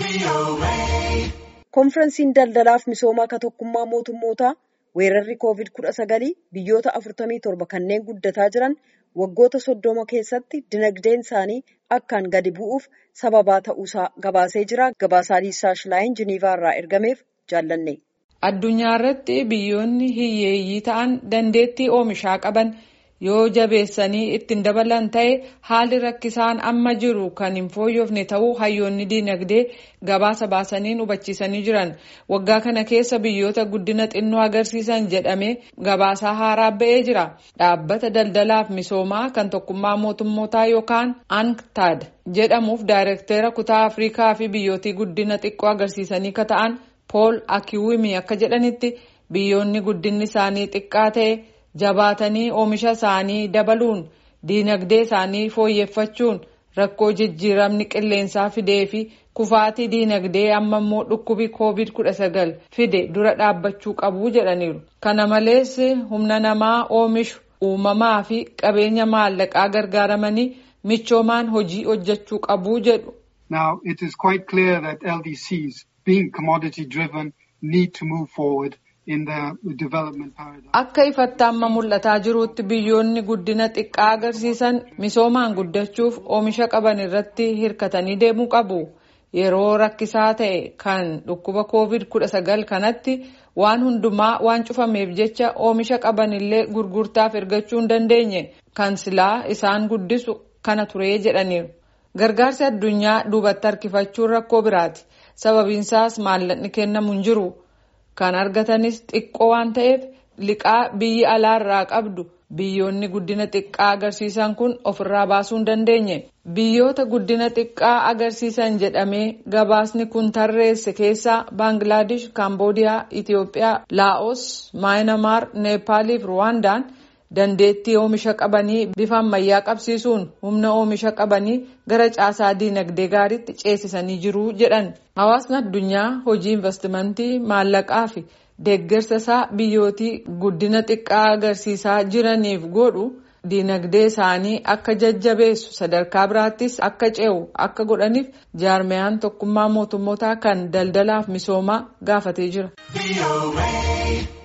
Konfiraansiin daldalaaf misoomaa ka tokkummaa mootummootaa weerarri COVID-19 biyyoota 47 kanneen guddataa jiran waggoota soddoma keessatti dinagdeen isaanii akkaan gadi bu'uuf sababaa ta'uusaa gabaasee jira. Gabaasaa Liisaa Shilaayin Jiniivaa irraa ergameef jaallanne. Addunyaa irratti biyyoonni hiyyeeyyii ta'an dandeettii oomishaa qaban yoo jabeessanii ittiin dabalan ta'e haalli rakkisaan amma jiru kan hin fooyyofne ta'uu hayyoonni diinagdee gabaasa baasanii hubachiisanii jiran. Waggaa kana keessa biyyoota guddina xinnoo agarsiisan jedhamee gabaasaa haaraa ba'ee jira. Dhaabbata daldalaaf misoomaa kan tokkummaa mootummootaa yookaan ANCTAD jedhamuuf daayirektera kutaa Afrikaa fi biyyootii guddina xiqqoo agarsiisanii ka ta'an Pool Akiwimi akka jedhanitti biyyoonni guddinni isaanii xiqqaa ta'e jabaatanii oomisha isaanii dabaluun diinagdee isaanii fooyyeffachuun rakkoo jijjiiramni qilleensaa fidee fi kufaatii diinagdee amma immoo dhukkubi covid kudha sagal fide dura dhaabbachuu qabu jedhaniiru. Kana malees humna namaa oomishu uumamaa fi qabeenya maallaqaa gargaaramanii michoomaan hojii hojjechuu qabu jedhu. Now it is quite clear that LDCs being commodity driven need to move forward. Akka ifatti amma mul'ataa jirutti biyyoonni guddina xiqqaa agarsiisan misoomaan guddachuuf oomisha qaban irratti hirkatanii deemuu qabu. Yeroo rakkisaa ta'e kan dhukkuba covid kudha sagal kanatti waan hundumaa waan cufameef jecha oomisha qaban illee gurgurtaaf ergachuu hin dandeenye kan silaa isaan guddisu kana turee jedhaniiru. Gargaarsi addunyaa duubatti harkifachuun rakkoo biraati. Sababiinsaas maallaqni kennamu hin jiru. Kan argatanis xiqqoo waan ta'eef liqaa biyyi alaarraa qabdu biyyoonni guddina xiqqaa agarsiisan kun ofirraa baasuu hin dandeenye. Biyyoota guddina xiqqaa agarsiisan jedhamee gabaasni kun tarreesse keessaa Baangilaadesh, Kaamboodiyaa, Itiyoophiyaa, Laa'os, Maayinamaar, Neepaalii fi Ruwaandaan dandeettii oomisha qabanii bifa ammayyaa qabsiisuun humna oomisha qabanii gara caasaa diinagdee gaariitti ceesisanii jiru jedhan. Hawaasni addunyaa hojii investimentii maallaqaa fi deeggarsa isaa biyyootii guddina xiqqaa agarsiisaa jiraniif godhu diinagdee isaanii akka jajjabeessu sadarkaa biraattis akka ce'u akka godhaniif jaarmiyaan tokkummaa mootummootaa kan daldalaaf misoomaa gaafatee jira.